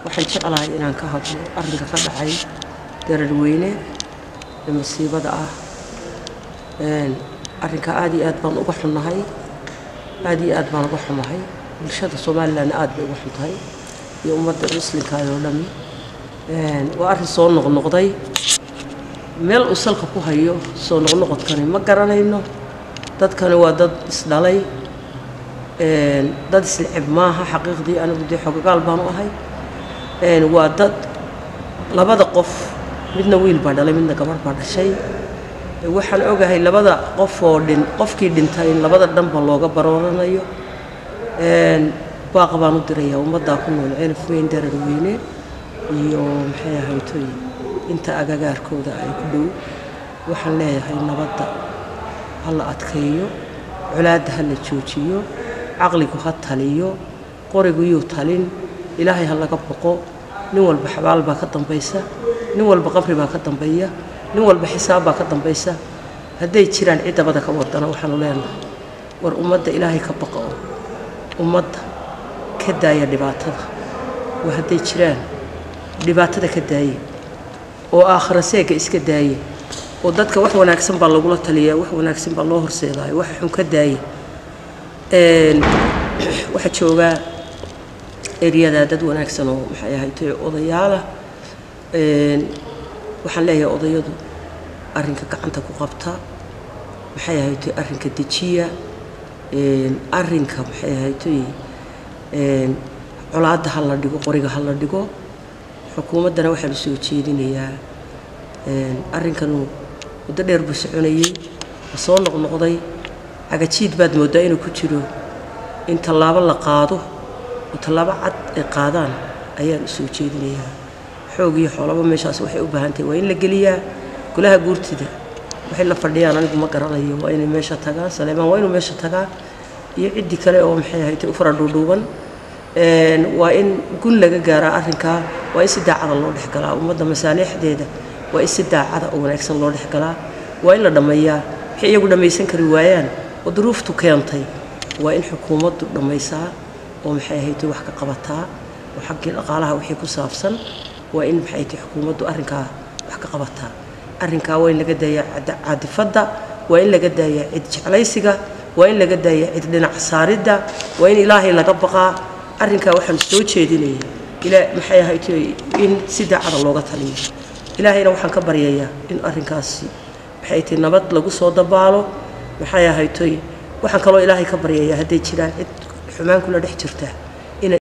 waxaan jeclahay inaan ka hadlo arrinka ka dhacay dararweyne ee masiibada ah arrinka aad iyo aad baan uga xunnahay aad iyo aad baan uga xumahay bulshada somalilan aad bay uga xun tahay iyo ummadda muslimkaada oo dhami waa arrin soo noqnoqday meel uu salka ku hayo soo noqnoqodkani ma garanayno dadkani waa dad isdhalay dad islicib maaha xaqiiqdii anigu dee xogagaal baan u ahay waa dad labada qof midna wiil baa dhalay midna gabarh baa dhashay waxaan ogahay labada qof oo dhin qofkii dhintay in labada dhanba looga barooranayo baaqa baan u dirayaa ummaddaa ku nool ceelaf weyn dararweyne iyo maxay ahaytoy inta agagaarkooda ay ku dhow waxaan leeyahay nabadda ha la adkeeyo colaadda ha la joojiyo caqligu ha taliyo qoriguyuu talin ilaahay ha laga boqo nin walba xabaal baa ka dambaysa nin walba qabri baa ka dambeeya nin walba xisaab baa ka dambaysa hadday jiraan cid dabada ka wadana waxaanu leenahay war ummadda ilaahay ka baqa oo ummadda ka daaya dhibaatada waa hadday jiraan dhibaatada ka daaye oo aakhira seega iska daaye oo dadka wax wanaagsan baa lagula taliyaa wax wanaagsan baa loo horseedaayo waxa xun ka daaye waxaa joogaa eryadaa dad wanaagsan oo maxay ahaytay odayaalah waxaan leeyahay odayadu arrinka gacanta ku qabta maxay ahaytay arrinka dejiya arrinka maxay ahaytay colaadda ha la dhigo qoriga ha la dhigo xukuumaddana waxaa la soo jeedinayaa arrinkanu muddo dheer buu soconayey ma soo noqnoqday cagajiid baad mooddaa inuu ku jiro in tallaabo la qaado oo tallaabo cad ay qaadaan ayaan u soo jeedinayaa xoog iyo xoolaba meeshaas waxay u baahan tahay waa in la geliyaa golaha guurtida waxay la fadhiyaan anigu ma garanayo waa inay meesha tagaan saleemaan waa inuu meesha tagaa iyo ciddii kale oo maxay ahaytay u fara dhuudhuuban waa in gun laga gaaraa arrinkaa waa in si daacada loo dhexgalaa ummadda masaalixdeeda waa in si daacada oo wanaagsan loo dhexgalaa waa in la dhammeeyaa waxay iyagu dhammaysan kari waayaan oo duruuftu keentay waa in xukuumaddu dhammaysaa oo maxay ahaytay wax ka qabataa oo xaggii dhaqaalaha wixii ku saabsan waa in maxay ahaytay xukuumaddu arrinkaa wax ka qabataa arrinkaa waa in laga daayaa caadifadda waa in laga daayaa cid jeclaysiga waa in laga daayaa cid dhinac saaridda waa in ilaahay laga baqaa arrinkaa waxaan soo jeedinaya ilaa maxay ahaytay in si daacada looga taliyo ilaahayna waxaan ka baryayaa in arrinkaasi maxay tahay nabad lagu soo dabaalo maxay ahaytay waxaan kaloo ilaahay ka baryayaa hadday jiraan cid xumaan kula dhex jirta